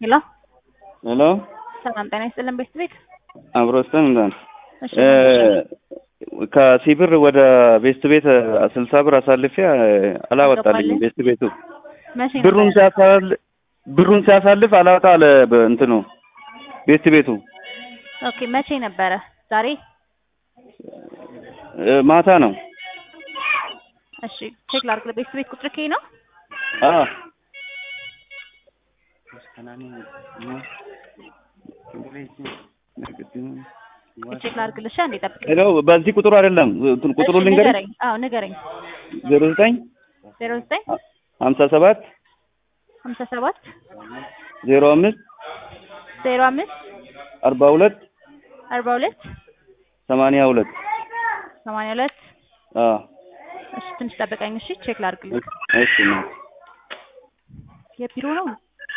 ሄሎ ሄሎ ሰላም ጤና ይስጥልን ቤት ቤት አብሮስተን እንኳን እሺ ከሲብር ወደ ቤስት ቤት ስልሳ ብር አሳልፌ አላወጣልኝም። ቤስት ቤቱ መቼ ብሩን ነበር? ሲያሳል ብሩን ሲያሳልፍ አላወጣ አለ በ- እንትኑ ቤስት ቤቱ ኦኬ መቼ ነበረ? ዛሬ እ፣ ማታ ነው። እሺ ቼክ ላድርግ። ቤት ቤት ቁጥር ከይ ነው አ ቼክ ላድርግልሽ። አንዴ ጠብቅ። ሄሎ፣ በዚህ ቁጥሩ አይደለም እንትን ቁጥሩ እሺ፣ ልንገርሽ ንገረኝ። አዎ ንገረኝ። ዜሮ ዘጠኝ ዜሮ ዘጠኝ ሀምሳ ሰባት ሀምሳ ሰባት ዜሮ አምስት ዜሮ አምስት አርባ ሁለት አርባ ሁለት ሰማንያ ሁለት ሰማንያ ሁለት አ እሺ ትንሽ ጠብቀኝ። እሺ ቼክ ላድርግልህ። እሺ ነው የቢሮ ነው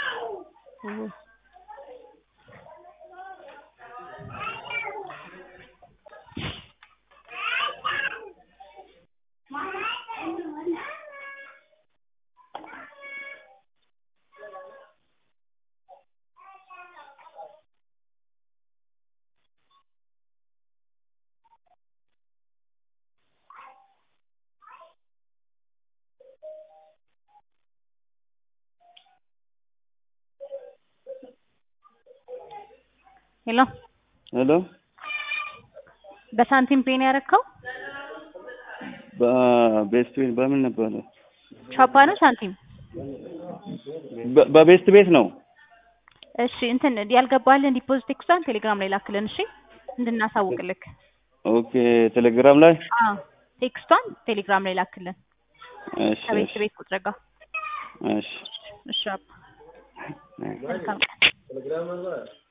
ሄሎ ሄሎ በሳንቲም ፔን ያረከው በቤስት ቤት በምን ነበር? ቻፓ ነው ሳንቲም? በ- በቤስት ቤት ነው። እሺ እንትን ያልገባልን ዲፖዚት ኤክስቷን ቴሌግራም ላይ ላክልን። እሺ እንድናሳውቅልክ። ኦኬ ቴሌግራም ላይ አዎ ቴክስቷን ቴሌግራም ላይ ላክልን እሺ ከቤት እሺ ቤት ቁጥር ጋር። እሺ እሺ አባ መልካም ቀን።